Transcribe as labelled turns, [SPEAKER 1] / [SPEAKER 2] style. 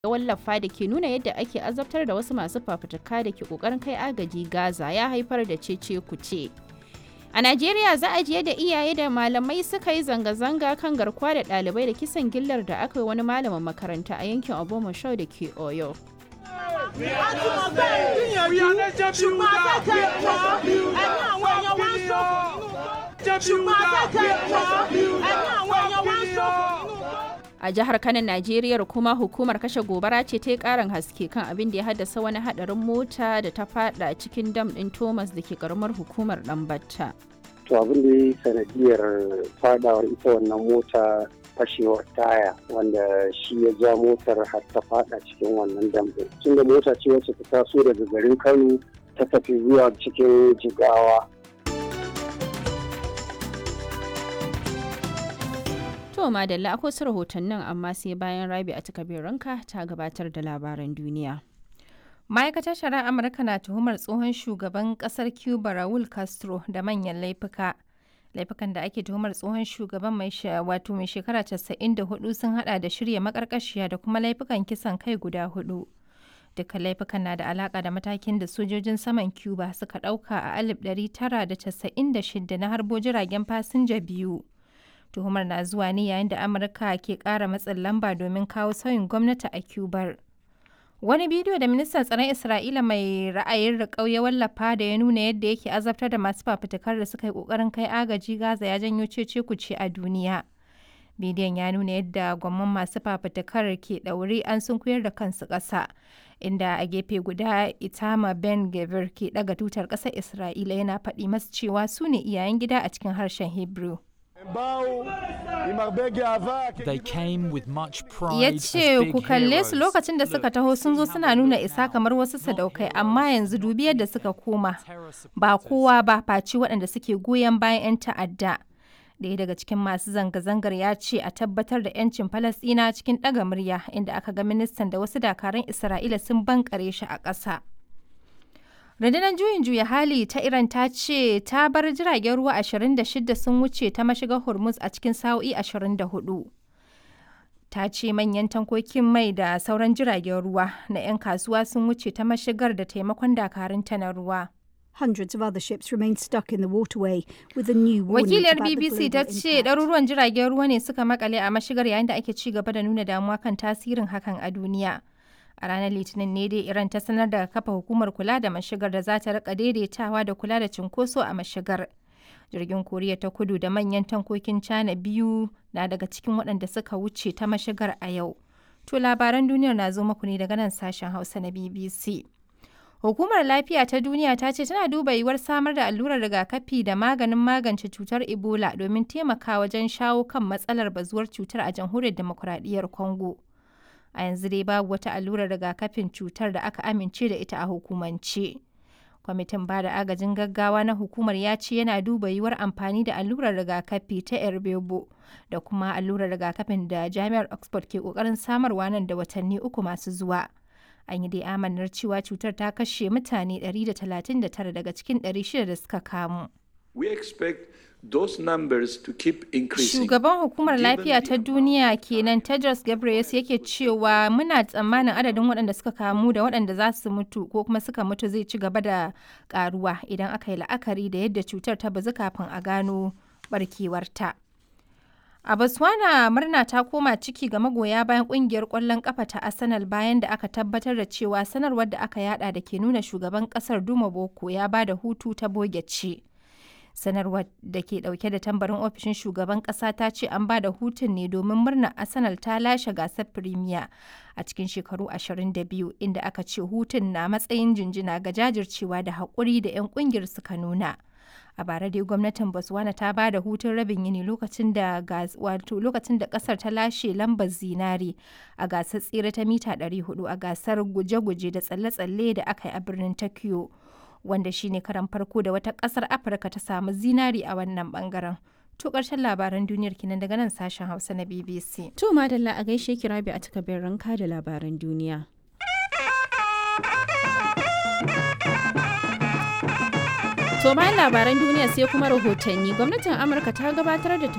[SPEAKER 1] ya wallafa da ke nuna yadda ake azabtar da wasu masu fafutuka da ke kokarin kai agaji Gaza ya haifar da cece kuce. A Najeriya za a je da iyaye da malamai suka yi zanga-zanga kan garkuwa da ɗalibai da kisan gillar da aka yi wani malamin makaranta a yankin Obomoshau da ke Oyo. A jihar Kano, Najeriya kuma hukumar kashe gobara ce ta yi karin haske kan abin da ya haddasa wani hadarin mota da ta fada cikin dam din Thomas da ke karamar hukumar Dambatta.
[SPEAKER 2] To abin da ya yi sanadiyar fadawar ita wannan mota fashewar taya wanda shi ya ja motar har ta fada cikin wannan dam din. Tun da mota ce wacce ta taso daga garin Kano ta tafi zuwa cikin Jigawa.
[SPEAKER 1] To madalla akwai su rahotannin amma sai bayan rabi a ranka ta gabatar da labaran duniya.
[SPEAKER 3] Ma'aikatar shari'ar Amurka na tuhumar tsohon shugaban kasar Cuba Raul Castro da manyan laifuka. Laifukan da ake tuhumar tsohon shugaban mai wato mai shekara 94 sun hada da shirya makarkashiya da kuma laifukan kisan kai guda hudu. Duka laifukan na da alaka da matakin da sojojin saman Cuba suka dauka a 1996 na harbo jiragen fasinja biyu. tuhumar na zuwa ne yayin da amurka ke kara matsin lamba domin kawo sauyin gwamnati a cubar wani bidiyo da ministan tsaron isra'ila mai ra'ayin riƙau ya wallafa da ya nuna yadda yake azabtar da masu fafutukar da suka yi ƙoƙarin kai agaji gaza ya janyo cece kuce a duniya bidiyon ya nuna yadda gwamman masu fafutukar ke ɗaure an sunkuyar da kansu ƙasa inda a gefe guda itama ben gavir ke ɗaga tutar ƙasar isra'ila yana faɗi masu cewa su ne iyayen gida a cikin harshen hebrew Ya ce ku kalle su lokacin da suka taho sun zo suna nuna isa kamar wasu sadaukai amma yanzu dubi yadda suka koma ba kowa ba faci waɗanda suke goyon bayan 'yan ta'adda. Ɗaya daga cikin masu zanga-zangar ya ce a tabbatar da 'yancin Falasɗina cikin ɗaga murya inda aka ga ministan da wasu dakarun Isra'ila sun bankare shi a ƙasa. rundunar juyin juya hali ta iran ta ce ta bar jiragen ruwa 26 sun wuce ta mashigar hormuz a cikin sa'o'i 24 ta ce manyan tankokin mai da sauran jiragen ruwa na 'yan kasuwa sun wuce ta mashigar da taimakon dakarunta na ruwa
[SPEAKER 4] Hundreds of other ships remain stuck in the waterway with a new warning
[SPEAKER 3] Wakiliyar BBC ta ce ɗaruruwan jiragen ruwa ne suka makale a mashigar yayin da ake ci gaba da nuna damuwa kan tasirin hakan a duniya. A ranar Litinin ne dai Iran ta sanar da kafa hukumar kula da mashigar da za ta rika daidaitawa da kula da cunkoso a mashigar. Jirgin Koriya ta kudu da manyan tankokin China biyu na daga cikin waɗanda suka wuce ta mashigar a yau. To labaran duniyar na zo muku ne daga nan sashen Hausa na BBC. Hukumar Lafiya ta Duniya ta ce tana duba yiwuwar samar da allurar rigakafi da maganin magance cutar Ebola domin taimaka wajen shawo kan matsalar bazuwar cutar a jamhuriyar demokuraɗiyyar Congo. a yanzu dai babu wata allurar rigakafin cutar da aka amince da ita a hukumance. Kwamitin ba da agajin gaggawa na hukumar ya ce yana duba yiwuwar amfani da allurar rigakafi ta Erbebo da kuma allurar rigakafin da Jami'ar Oxford ke kokarin samarwa nan da watanni uku masu zuwa. An yi dai amanar cewa cutar ta kashe mutane 139 daga cikin 600 da suka kamu.
[SPEAKER 5] We expect those numbers to keep increasing.
[SPEAKER 3] Shugaban hukumar lafiya ta duniya kenan Tedros Ghebreyesus yake cewa muna tsammanin adadin waɗanda suka kamu da waɗanda za su mutu ko kuma suka mutu zai ci gaba da karuwa idan aka yi la'akari da yadda cutar ta bazu kafin a gano barkewarta. A Botswana murna ta koma ciki ga magoya bayan kungiyar ƙwallon ƙafa ta Arsenal bayan da aka tabbatar da cewa sanarwar da aka yada da ke nuna shugaban ƙasar Duma Boko ya ba da hutu ta boge ce. sanarwar da ke dauke da tambarin ofishin shugaban kasa ta ce an ba da hutun ne domin murnar arsenal ta lashe gasar premier a cikin shekaru 22 inda aka ce hutun na matsayin jinjina ga jajircewa da haƙuri da 'yan ƙungiyar suka nuna a bara dai gwamnatin botswana ta ba da hutun rabin yini lokacin da wato lokacin da kasar ta lashe lambar zinare a gasar tsere ta mita 400 a gasar guje-guje da tsalle-tsalle da aka yi a birnin tokyo wanda shine karan farko da wata kasar afirka ta samu zinari a wannan bangaren to karshen labaran duniyar kinan daga nan sashen hausa na bbc
[SPEAKER 1] To madalla a gaishe ki rabi a takardar ranka da labaran duniya. To bayan labaran duniya sai kuma rahotanni gwamnatin Amurka ta gabatar da